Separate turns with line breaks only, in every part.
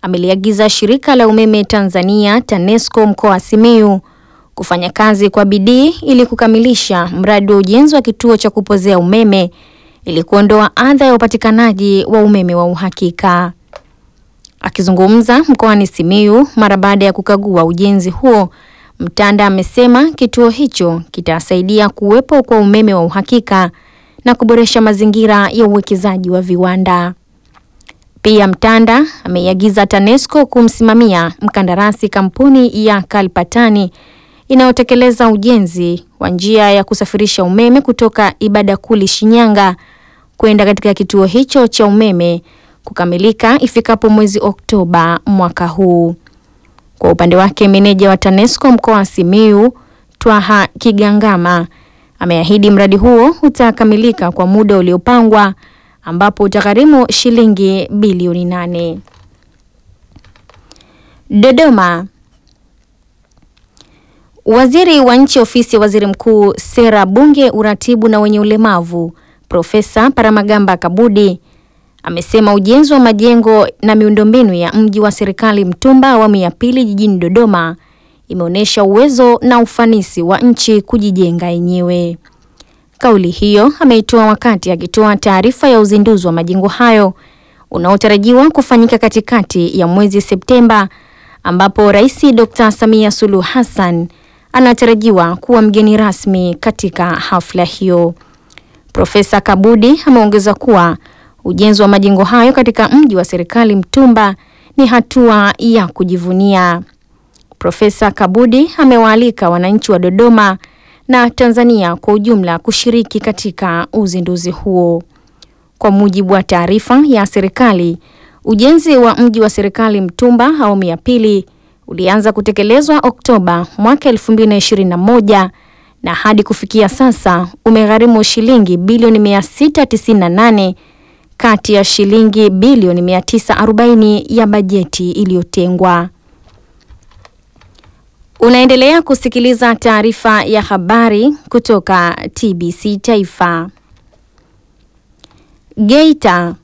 ameliagiza shirika la umeme Tanzania TANESCO mkoa wa Simiyu kufanya kazi kwa bidii ili kukamilisha mradi wa ujenzi wa kituo cha kupozea umeme ili kuondoa adha ya upatikanaji wa umeme wa uhakika. Akizungumza mkoani Simiyu mara baada ya kukagua ujenzi huo, Mtanda amesema kituo hicho kitasaidia kuwepo kwa umeme wa uhakika na kuboresha mazingira ya uwekezaji wa viwanda. Pia Mtanda ameiagiza TANESCO kumsimamia mkandarasi kampuni ya Kalpatani inayotekeleza ujenzi wa njia ya kusafirisha umeme kutoka Ibadakuli Shinyanga kwenda katika kituo hicho cha umeme kukamilika ifikapo mwezi Oktoba mwaka huu. Kwa upande wake, meneja wa TANESCO mkoa wa Simiyu Twaha Kigangama ameahidi mradi huo utakamilika kwa muda uliopangwa ambapo utagharimu shilingi bilioni nane. Dodoma. Waziri wa Nchi Ofisi ya Waziri Mkuu, Sera, Bunge, Uratibu na wenye ulemavu, Profesa Paramagamba Kabudi amesema ujenzi wa majengo na miundombinu ya mji wa serikali Mtumba awamu ya pili jijini Dodoma imeonyesha uwezo na ufanisi wa nchi kujijenga yenyewe. Kauli hiyo ameitoa wakati akitoa taarifa ya uzinduzi wa majengo hayo unaotarajiwa kufanyika katikati ya mwezi Septemba, ambapo Rais Dr. Samia Suluhu Hassan anatarajiwa kuwa mgeni rasmi katika hafla hiyo. Profesa Kabudi ameongeza kuwa ujenzi wa majengo hayo katika mji wa serikali Mtumba ni hatua ya kujivunia. Profesa Kabudi amewaalika wananchi wa Dodoma na Tanzania kwa ujumla kushiriki katika uzinduzi huo. Kwa mujibu wa taarifa ya serikali, ujenzi wa mji wa serikali Mtumba awamu ya pili ulianza kutekelezwa Oktoba mwaka 2021 na hadi kufikia sasa umegharimu shilingi bilioni 698 kati ya shilingi bilioni 940 ya bajeti iliyotengwa. Unaendelea kusikiliza taarifa ya habari kutoka TBC Taifa. Geita.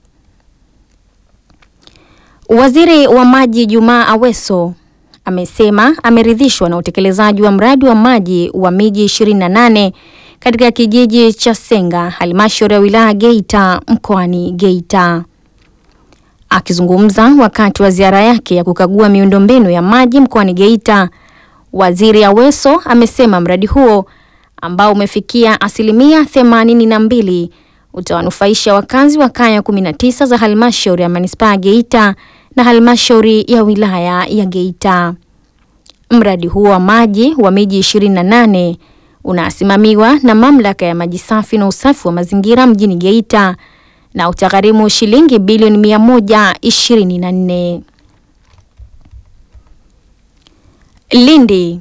Waziri wa Maji Jumaa Aweso amesema ameridhishwa na utekelezaji wa mradi wa maji wa miji 28 katika kijiji cha Senga, halmashauri ya wilaya Geita mkoani Geita. Akizungumza wakati wa ziara yake ya kukagua miundombinu ya maji mkoani Geita, Waziri Aweso amesema mradi huo ambao umefikia asilimia themanini na mbili utawanufaisha wakazi wa kaya 19 za halmashauri ya manispaa ya Geita na halmashauri ya wilaya ya Geita. Mradi huo wa maji wa miji 28 unasimamiwa na mamlaka ya maji safi na usafi wa mazingira mjini Geita na utagharimu shilingi bilioni 124. Lindi.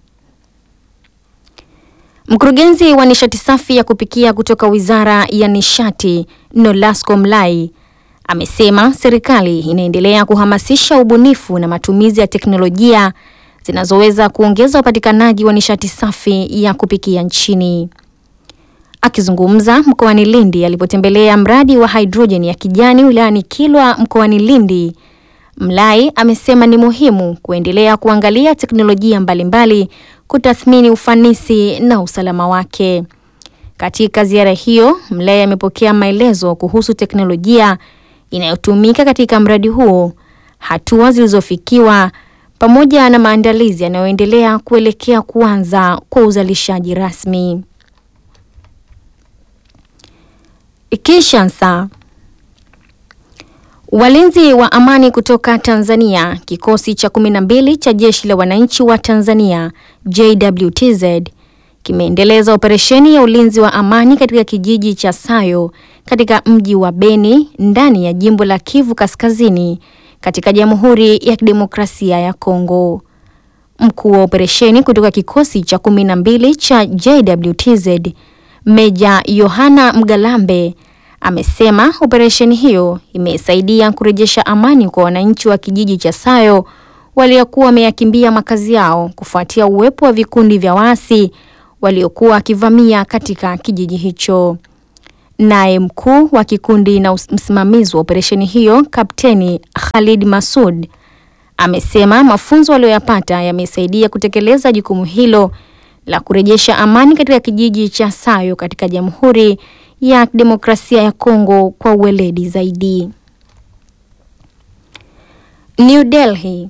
Mkurugenzi wa nishati safi ya kupikia kutoka Wizara ya Nishati Nolasco Mlai amesema serikali inaendelea kuhamasisha ubunifu na matumizi ya teknolojia zinazoweza kuongeza upatikanaji wa nishati safi ya kupikia nchini. Akizungumza mkoani Lindi alipotembelea mradi wa hidrojeni ya kijani wilayani Kilwa mkoani Lindi, Mlai amesema ni muhimu kuendelea kuangalia teknolojia mbalimbali kutathmini ufanisi na usalama wake. Katika ziara hiyo, Mlai amepokea maelezo kuhusu teknolojia inayotumika katika mradi huo, hatua zilizofikiwa pamoja na maandalizi yanayoendelea kuelekea kuanza kwa uzalishaji rasmi. Kinshasa. Walinzi wa amani kutoka Tanzania, kikosi cha 12 cha jeshi la wananchi wa Tanzania JWTZ kimeendeleza operesheni ya ulinzi wa amani katika kijiji cha Sayo katika mji wa Beni ndani ya jimbo la Kivu Kaskazini katika Jamhuri ya Kidemokrasia ya Kongo. Mkuu wa operesheni kutoka kikosi cha 12 cha JWTZ Meja Yohana Mgalambe amesema operesheni hiyo imesaidia kurejesha amani kwa wananchi wa kijiji cha Sayo waliokuwa wameyakimbia makazi yao kufuatia uwepo wa vikundi vya waasi waliokuwa wakivamia katika kijiji hicho. Naye mkuu wa kikundi na msimamizi wa operesheni hiyo Kapteni Khalid Masud amesema mafunzo aliyoyapata yamesaidia kutekeleza jukumu hilo la kurejesha amani katika kijiji cha Sayo katika Jamhuri ya Demokrasia ya Kongo kwa uweledi zaidi. New Delhi.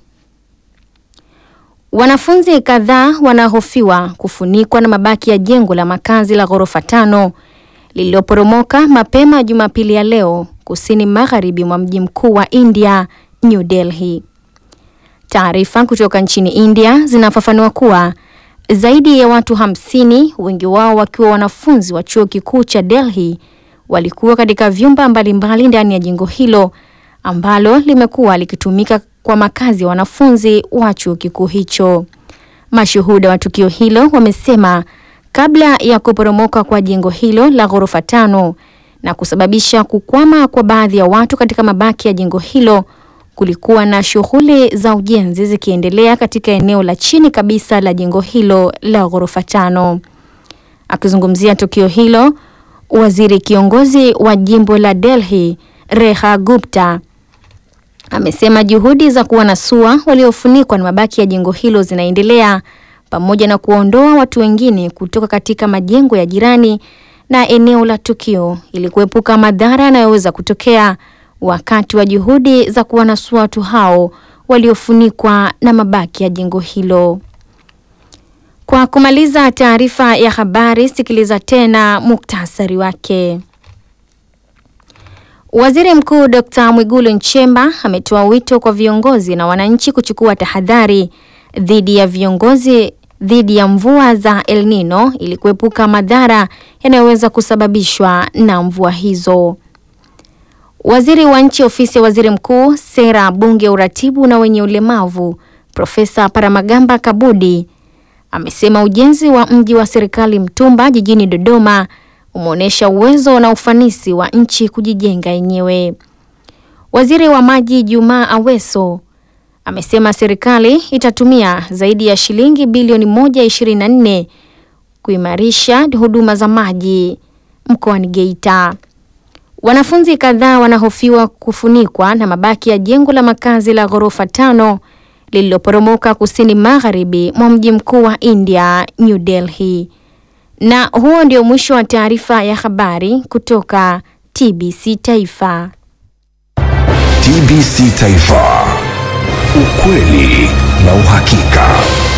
Wanafunzi kadhaa wanahofiwa kufunikwa na mabaki ya jengo la makazi la ghorofa tano lililoporomoka mapema Jumapili ya leo kusini magharibi mwa mji mkuu wa India, New Delhi. Taarifa kutoka nchini India zinafafanua kuwa zaidi ya watu hamsini, wengi wao wakiwa wanafunzi wa chuo kikuu cha Delhi, walikuwa katika vyumba mbalimbali ndani ya jengo hilo ambalo limekuwa likitumika kwa makazi ya wanafunzi wa chuo kikuu hicho. Mashuhuda wa tukio hilo wamesema kabla ya kuporomoka kwa jengo hilo la ghorofa tano na kusababisha kukwama kwa baadhi ya watu katika mabaki ya jengo hilo, kulikuwa na shughuli za ujenzi zikiendelea katika eneo la chini kabisa la jengo hilo la ghorofa tano. Akizungumzia tukio hilo, waziri kiongozi wa jimbo la Delhi Reha Gupta amesema juhudi za kuwanasua waliofunikwa na mabaki ya jengo hilo zinaendelea pamoja na kuondoa watu wengine kutoka katika majengo ya jirani na eneo la tukio ili kuepuka madhara yanayoweza kutokea wakati wa juhudi za kuwanasua watu hao waliofunikwa na mabaki ya jengo hilo. Kwa kumaliza taarifa ya habari, sikiliza tena muktasari wake. Waziri Mkuu Dr. Mwigulu Nchemba ametoa wito kwa viongozi na wananchi kuchukua tahadhari dhidi ya viongozi dhidi ya mvua za El Nino ili kuepuka madhara yanayoweza kusababishwa na mvua hizo. Waziri wa Nchi Ofisi ya Waziri Mkuu, Sera, Bunge, Uratibu na wenye ulemavu, Profesa Paramagamba Kabudi amesema ujenzi wa mji wa serikali Mtumba jijini Dodoma umeonyesha uwezo na ufanisi wa nchi kujijenga yenyewe. Waziri wa Maji Jumaa Aweso amesema serikali itatumia zaidi ya shilingi bilioni 124 kuimarisha huduma za maji mkoani Geita. Wanafunzi kadhaa wanahofiwa kufunikwa na mabaki ya jengo la makazi la ghorofa tano lililoporomoka kusini magharibi mwa mji mkuu wa India, New Delhi. Na huo ndio mwisho wa taarifa ya habari kutoka TBC Taifa.
TBC Taifa. Ukweli na uhakika.